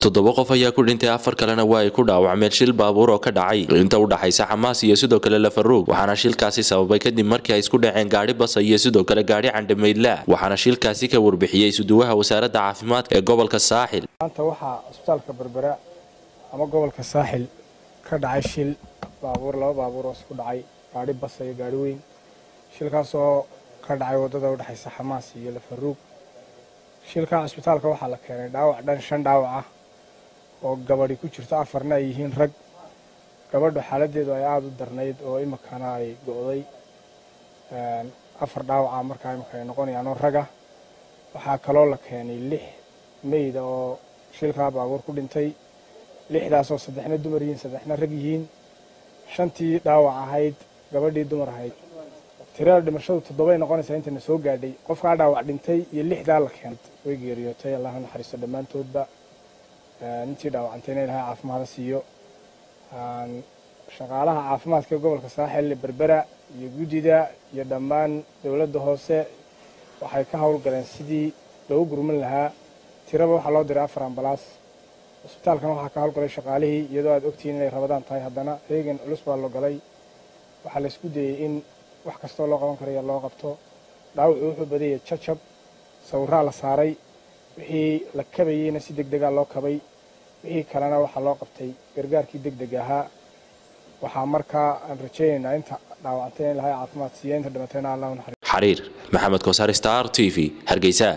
toddoba qof ayaa ku dhintay afar kalena waa ay ku dhaawacmeen shil baabuur oo ka dhacay inta u dhaxaysa xamaas iyo sidoo kale lafaruug waxaana shilkaasi sababay kadib markii ay isku dhaceen gaadhi basa iyo sidoo kale gaadhi candhamaydla waxaana shilkaasi ka warbixiyey suduwaha wasaaradda caafimaadka ee gobolka saaxil maanta waxaa cusbitaalka berbera ama gobolka saaxil ka dhacay shil baabuur laba baabuur oo isku dhacay gaadhi basa iyo gaadhi weyn shilkaasoo ka dhacay waddada u dhexaysa xamaas iyo lafaruug shilkaa cusbitaalka waxaa la keenay dhaawac dhan shan dhaawac ah oo gabadhi ku jirto afarna ay yihiin rag gabadhu xaaladeedu ay aada u darnayd oo imikana ay go'day afar dhaawaca markaa imika ay noqonayaan oo raga waxaa kaloo la keenay lix meyda oo shilkaa baabuur ku dhintay lixdaasoo saddexna dumar yihiin saddexna rag yihiin shantii dhaawac ahayd gabadhii dumar ahayd tirada dhimashadu toddobay noqonaysaa intayna soo gaadhay qofkaa dhaawac dhintay iyo lixdaa la keenay way geeriyootay allah naxariisto dhammaantoodba intii dhaawacantayna ilahay caafimaada siiyo shaqaalaha caafimaadka gobolka saaxil berbera iyo guddida iyo dhammaan dowladda hoose waxay ka howlgaleen sidii loogu gurman lahaa tiraba waxaa loo diray afar ambalaas cusbitaalkana waxaa ka howlgalay shaqaalihii iyadoo aad ogtihiin inay rabadaan tahay haddana reegan culus baa loo galay waxaa la isku dayey in wax kastoo loo qaban karaya loo qabto dhaawucu wuxuu badayay jajab sawirraa la saaray wixii la kabayeyna si deg degaa loo kabay wixii kalena waxaa loo qabtay gargaarkii deg deg ahaa waxaa markaa aan rajaynaynaa inta dhaawacantay in ilahay caafimaad siiya inta dhimatayna allah naxariis xariir maxamed koosar star t v hargeysa